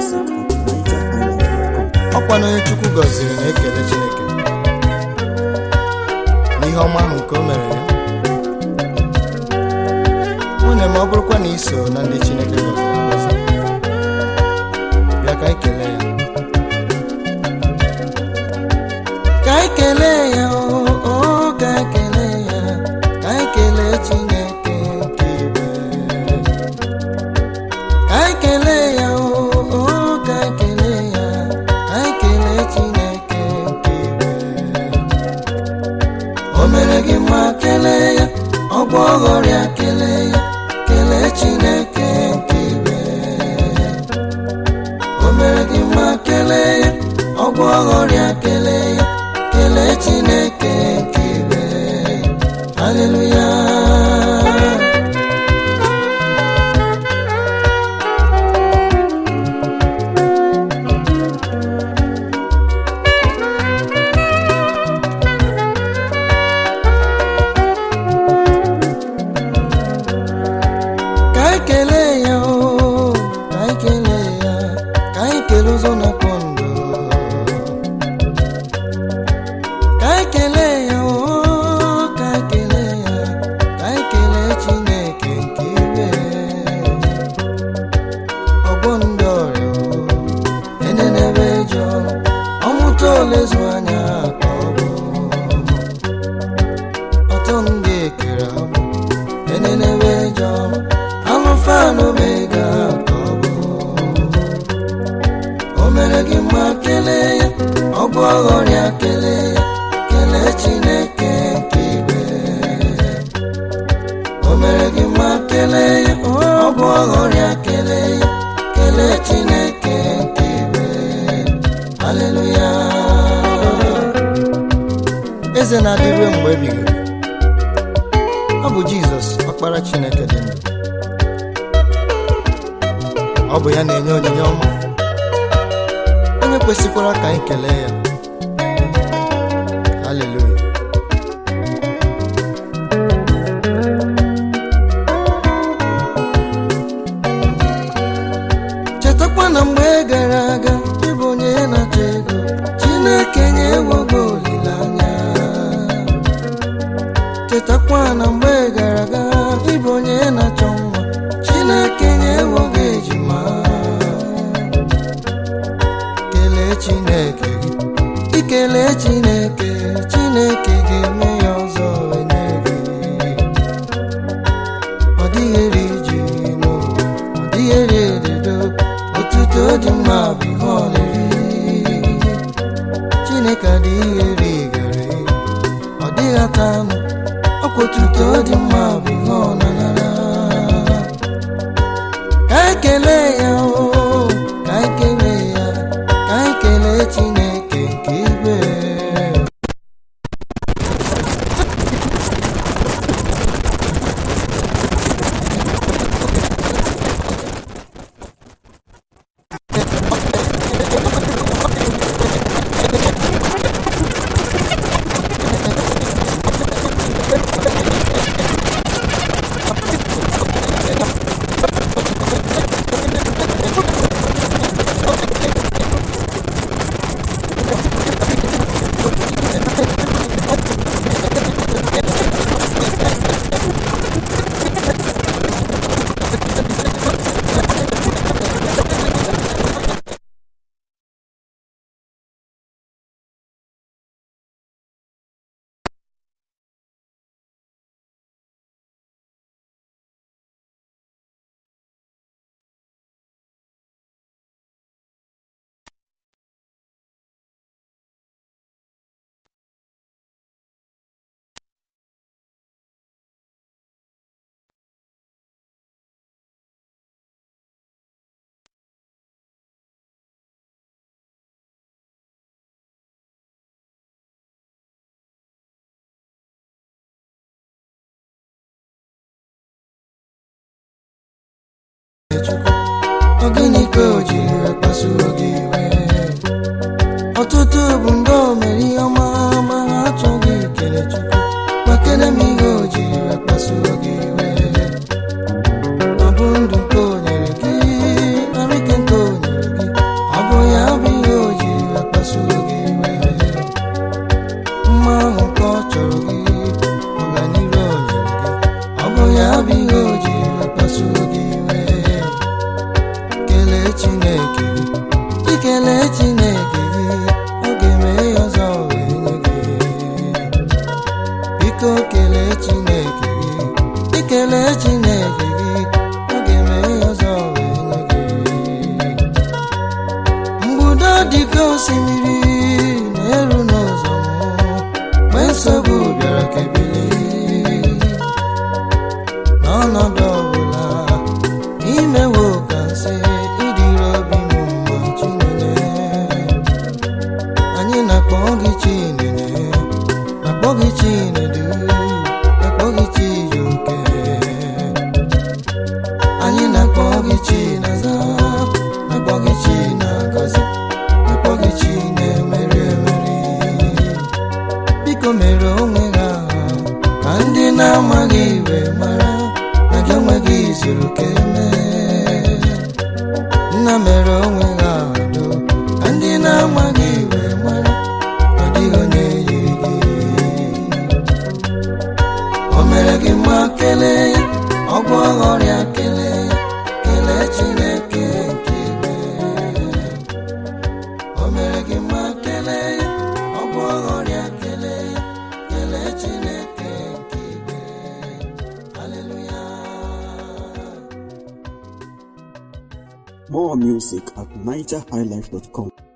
ọkwa na onye chukwu gọziri na-ekele chineke n'ihe ọma ahụ nke o mere ya nwunye ma ọ bụrụkwa na iso na ndị chineke gọziri agọzi bịa ka anyị kelee ya ka anyị kelee ya o o, ka anyị kelee ya ka anyị kelee chineke nke igwe ka anyị kelee ya o o, ka anyị kelee ya ka anyị kelee chineke nke igwe o mere gị mma kelee ya ọgwọ ọghọrịa kelee ya kelee chineke nke igwe o mere gị mma kelee ya ọgwọ ọghọrịa kelee ya kelee chineke nke igwe haleluya ka anyị kelee ya o ka anyị kelee ya ka anyị kelee ụzọ na-akpọ ndụ ka anyị kelee ya o ka anyị kelee ya ka anyị kelee chineke nke ibe ọgbọ ndị ọrịa o enenebe jọ ọmụta olezu anya ka ọ bụ ọtọ ndị ekere agbụ enenebe jọ alụfa na omega ka ọ bụ o mere gị mma kelee ya ọgwụ ọghọrịa kelee ya kelee chineke nke igwe o mere gị mma kelee ya ọgwụ ọghọrịa kelee ya kelee chineke nke igwe haleluya eze na-adịru mgbe ebighị ebi ọ bụ jizọs ọkpara chineke dị ndụ ọ bụ ya na-enye onyinye ọma onye kwesịkwara ka anyị kelee ya haleluya chetakwa na mgbe gara aga ịbụ onye na-achọ ego chineke nyewogo olileanya chetakwa na mgbe gara aga ịbụ onye na-achọ nwa chineke nyewogo ejima kelee chineke gị ikele chineke chineke ga-eme ya ọzọ enye gị ọ dịghị eri ji n'ụwa ọ dịghị eri ededo otuto dị mma bụ ihe ọ na-eri chineke adịghị eri gari ọ dịghị ata anụ ọkwa otuto dị mma bụ ihe ọ na-anara ka anyị kelee ya o ka anyị kelee ya ka anyị kelee chineke nke igwe Chukwu, ọ gịnị ka o jiri wee kpasuo gị iwe ọtụtụ bụ ndị o mere ihe ọma ma ha achọghị ikele Chukwu makene m ihe o jiri wee kpasuo gị iwe ọ bụ ndụ nke o nyere gị arụike nke o nyere gị n'ọnọdụ ọbụla imewo ka nsị ịdịrị obi m mma chinene anyị na-akpọ gị chinene na-akpọ gị chinedu na-akpọ gị chijioke anyị na-akpọ gị chinaza na-akpọ gị chinagọzi na-akpọ gị chinemeri emeri biko mere onwe ha ka ndị na-amaghị iwe mara na gị onwe gị zuru ka emee nna mere onwe ha do ka ndị na-amaghị iwe mara na ọ dịghị onye yiri gị o mere gị mma kelee ya ọgwụ ọghọrịa kelee ya kelee chineke nke igwe o mere gị mma kelee ya ọgwụ ọghọrịa kelee ya kelee chineke nke igwe haleluya More music at nigerhighlife.com.